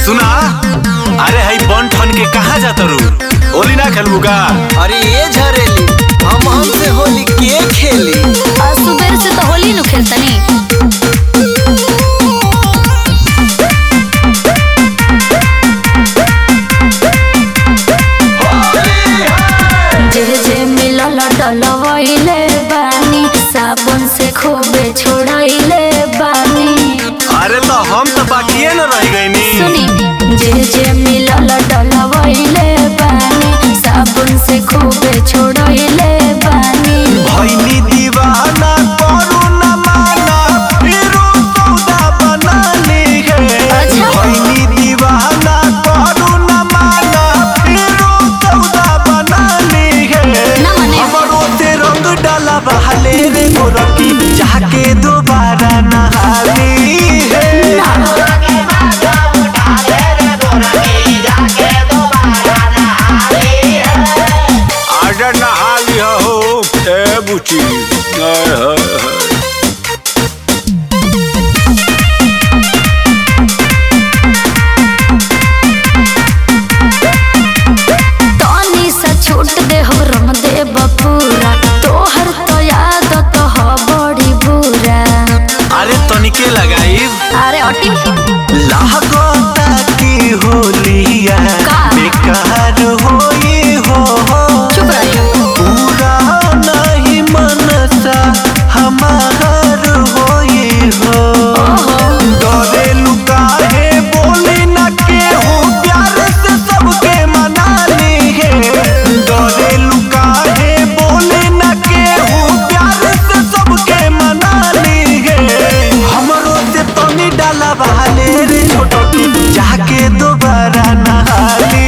सुना अरे हई बन ठन के कहाँ जाता रू होली ना खेलबू का अरे ये झरेली हम हमसे होली के खेली आज सुबह से तो होली नु खेलतनी जे जे मिलल डलवइले बानी साबुन से खूबे छोड़ाइले बानी अरे तो हम तो बाकिए न रह गईनी सुनी जे जे मिलल डलवइले बानी साबुन से खूबे छोड़ाइले बानी भईनी दीवाना करू न माना फिरू सौदा बना ली है अच्छा। भईनी दीवाना करू न माना फिरू सौदा बना ली है ना माने। हमरो से रंग डाला बहाले रे गोरकी जाके दोबारा नहाली है आजा नहा लिया हो ए बुची हाय हाय हाय तनी सा छूट दे हो रंग दे बपूरा तोहर तो याद तो हो बड़ी बुरा अरे तनिके लगाई अरे अटी लागता की होलिया का? बेकार होई हो चुप रहियो पूरा नहीं मनसा हमार होई हो डरे लुकाहे बोली न के हो प्यार से सबके मना ली है डरे लुकाहे बोली न के हो प्यार से सबके मना ली है हमरो से तनी डाला बहाले रे छोटो की जाके दोबारा नहाली